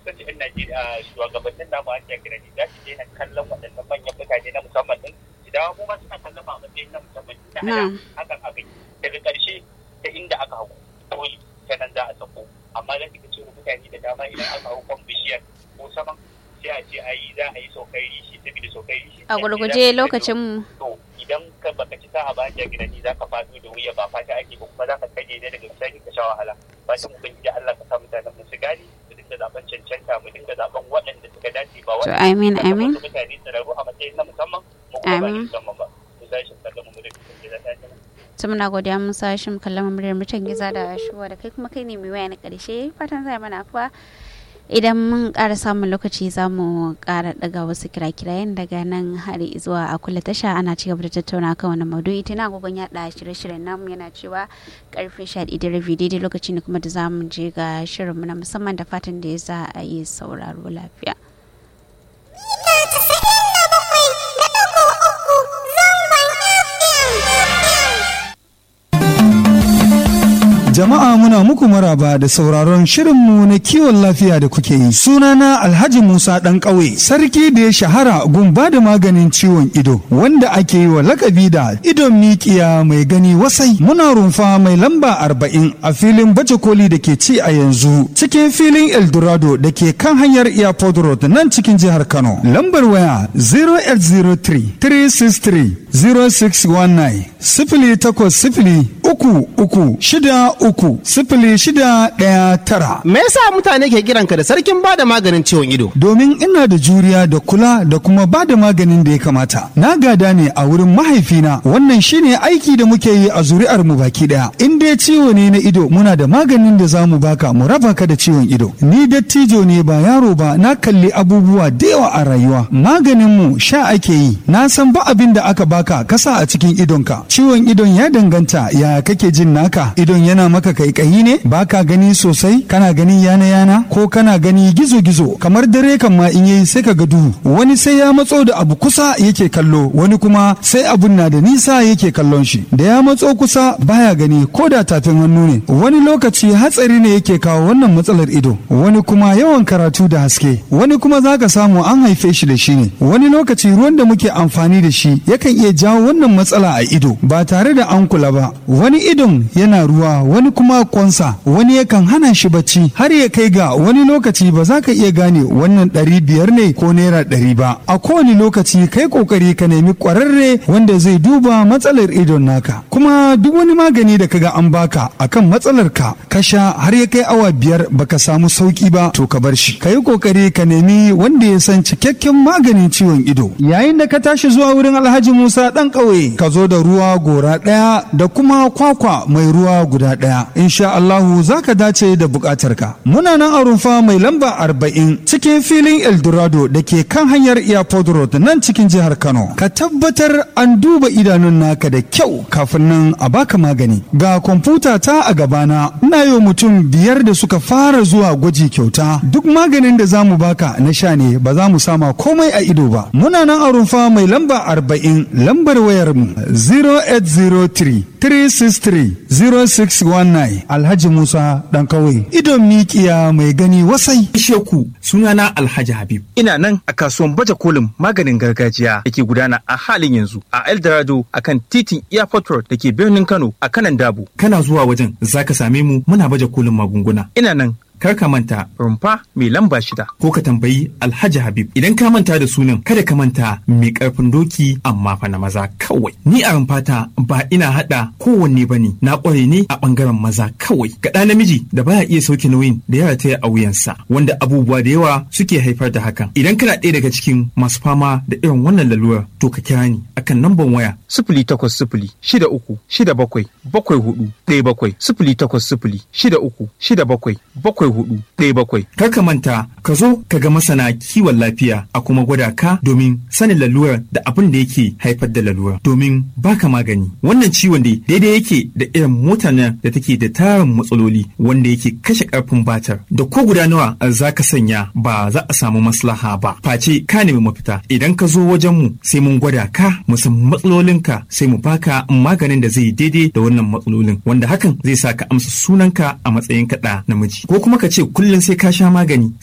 kansu yan Najeriya shugabannin namu an ja kirani za su daina kallon waɗannan manyan mutane na musamman din su dawo mu ma suna kallon a matsayin na musamman ina ana Na'am. hakan abin daga ƙarshe ta inda aka hau kawai ta nan za a sako amma za ka cewa mutane da dama idan aka hau kan bishiyar ko saman sai a ce ayi za a yi saukar rishi saboda saukar rishi a gurguje lokacin mu to idan ka baka ci sa'a ba ya gidani za ka fado da wuya ba fata ake ba kuma za ka kage ne daga bisani ka sha wahala fatan ubangiji Allah ka sa mutanen mu su gane mu dinga zaben cancanta mu dinga zaben waɗanda suka dace ba to waɗanda amin suka amin zama mutane tsararru a matsayin na musamman mu kuma ba na Amin. musamman ba mu sai shi kallon mu da kuma da ta to muna godiya musa shim kallon muryar mutan giza da shuwa da kai kuma kai ne mai waya na karshe fatan zai mana afuwa idan mun ƙara samun lokaci za mu ƙara ɗaga wasu kira-kirayen daga nan har zuwa a kula tasha ana ci gaba da tattauna kan wani maudu'i tana agogon yaɗa shirye-shiryen namu yana cewa karfe sha ɗaya da rabi daidai lokacin da kuma da za mu je ga shirinmu na musamman da fatan da ya za a yi sauraro lafiya. Jama'a muna muku maraba da sauraron shirinmu na kiwon lafiya da kuke yi. Sunana Alhaji Musa ɗan ƙauye, sarki da ya shahara gun ba da maganin ciwon ido, wanda ake yi wa lakabi da idon mikiya mai gani wasai. Muna rumfa mai lamba arba'in a filin baje koli da ke ci a yanzu, cikin filin Eldorado da ke kan hanyar Airport Road nan cikin jihar Kano. Lambar waya 0803 363 0619 sifili takwas sifili uku uku shida uku sifili shida ɗaya tara. Me yasa mutane ke kiranka da sarkin bada maganin ciwon ido? Domin ina da juriya da kula da kuma ba da maganin da ya kamata. Na gada ne a wurin mahaifina wannan shine aiki da muke yi a zuri'ar mu baki daya. In dai ciwo ne na ido muna da maganin da za mu baka mu raba ka da ciwon ido. Ni dattijo ne ba yaro ba na kalli abubuwa da yawa a rayuwa. Maganin mu sha ake yi. Na san ba abin da aka baka kasa a cikin idonka. Ciwon idon ya danganta ya kake jin naka. Idon yana maka kaikayi ne baka gani sosai kana gani yana yana ko kana gani gizo gizo kamar dare kan ma in yayi sai ka ga duhu wani sai ya matso da abu kusa yake kallo wani kuma sai abun na da nisa yake kallon shi da ya matso kusa baya gani ko da tafin hannu ne wani lokaci hatsari ne yake kawo wannan matsalar ido wani kuma yawan karatu da haske wani kuma zaka samu an haife shi da shi ne wani lokaci ruwan da muke amfani da shi yakan iya jawo wannan matsala a ido ba tare da an kula ba wani idon yana ruwa wani kuma kwansa wani yakan hana shi bacci har ya kai ga wani lokaci ba za ka iya gane wannan ɗari biyar ne ko naira ɗari ba a kowane lokaci kai kokari ka nemi ƙwararre wanda zai duba matsalar idon naka kuma duk wani magani da kaga an baka akan matsalar ka ka sha har ya kai awa biyar baka samu sauki ba to ka bar shi ka yi kokari ka nemi wanda ya san cikakken maganin ciwon ido yayin da ka tashi zuwa wurin alhaji musa ɗan ƙauye ka zo da ruwa gora ɗaya da kuma kwakwa mai ruwa guda ɗaya insha Allahu za ka dace da buƙatarka muna nan a rumfa mai lamba arba'in cikin filin eldorado da ke kan hanyar airport road nan cikin jihar kano ka tabbatar an duba idanun naka da kyau kafin nan a baka magani ga kwamfuta ta a gabana ina yi mutum biyar da suka fara zuwa gwaji kyauta duk maganin da za mu baka na sha ne ba za mu sama komai a ido ba muna nan a rumfa mai lamba arba'in lambar wayar mu 0803 363 0619 Alhaji Musa dan kawai idon mikiya mai gani wasai. Sheku sunana Alhaji Habib. Ina nan a kasuwan baje kolin maganin gargajiya da ke gudana a halin yanzu a Eldorado a kan titin Airport Road da ke birnin Kano a kanan Dabo. Kana zuwa wajen zaka same mu muna baje kolin magunguna. Ina nan kar ka manta rumfa mai lamba shida ko ka tambayi alhaji habib idan ka manta da sunan kada ka manta mai karfin doki amma fa na maza kawai ni a rumfata ba ina hada kowanne bane na kware ne a bangaren maza kawai ga ɗa namiji da baya iya sauke nauyin da ya rataya a wuyansa wanda abubuwa da yawa suke haifar da hakan idan kana ɗaya daga cikin masu fama da irin wannan lalurar to ka kira ni akan namban waya sifili takwas sifili shida uku shida bakwai bakwai hudu ɗaya bakwai sifili takwas sifili shida uku shida bakwai bakwai hudu ɗaya bakwai. Kar ka manta ka zo ka ga masana kiwon lafiya a kuma gwada ka domin sanin lalurar da abin da yake haifar da lalurar domin baka magani. Wannan ciwon dai daidai yake da irin motar nan da take da tarin matsaloli wanda yake kashe karfin batar da ko guda nawa za ka sanya ba za a samu maslaha ba. Face ka nemi mafita idan ka zo wajen mu sai mun gwada ka mu san matsalolinka sai mu baka maganin da zai daidai da wannan matsalolin wanda hakan zai sa ka amsa sunanka a matsayin kaɗa namiji ko kuma ka ce kullum sai ka sha magani